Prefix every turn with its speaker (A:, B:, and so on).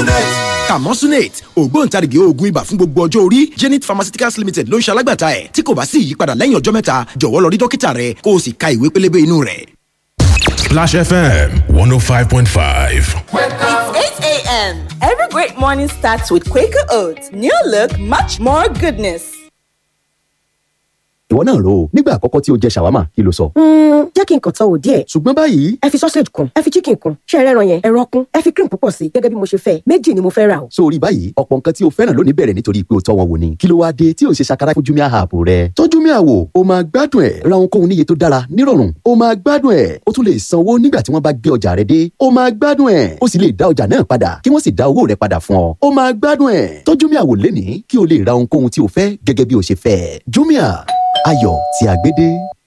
A: Camonsunate.
B: Camonsunate ògbóǹtarìgì oògùn ibà fún gbogbo ọjọ́ orí Zenith Pharmaceuticals Limited ló ń ṣe alágbàtà ẹ̀ tí kò bá sí ìyípadà lẹ́yìn ọjọ́ mẹ́ta jọ̀wọ́ lọ rí dókítà rẹ kó o sì ka ìwé pélébé inú rẹ̀.
C: Splash FM 105.5.
D: It's 8 a.m. Every great morning starts with Quaker Oats. New look, much more goodness.
E: ìwọ náà rò ó nígbà àkọ́kọ́ tí o jẹ ṣàwámà kí ló sọ.
F: jẹ́ kí n kàn tán wò díẹ̀.
E: ṣùgbọ́n báyìí
F: ẹ fi sausage kun ẹ fi chicken kun ṣé ẹ rẹ́ran yẹn ẹran kun ẹ fi cream púpọ̀ sí gẹ́gẹ́ bí mo ṣe fẹ́ méjì ni mo fẹ́ rà o.
E: sórí báyìí ọ̀pọ̀ nǹkan tí o fẹ́ràn lónìí bẹ̀rẹ̀ nítorí pé o tọ́ wọn wò ni kí ló wáá dé tí o ṣe ṣàkárá fún Jumia app rẹ. tọ́ Jumia wò o máa gbádùn ẹ̀ ra ohunkóhun níye tó dára nírọ̀rùn o máa gbádùn ẹ̀ o tún lè sanwó nígbà tí wọ́n bá gbé ọjà rẹ dé o máa gbádùn ẹ̀ o sì lè dá ọjà náà padà kí wọ́n sì dá owó rẹ padà fún ọ o máa gbádùn ẹ̀ tọ́ Jumia wò lénìí kí o lè ra ohunkóhun tí o fẹ́ gẹ́gẹ́ bí o ṣe fẹ́ Jumia ayọ̀ tí a gbé dé.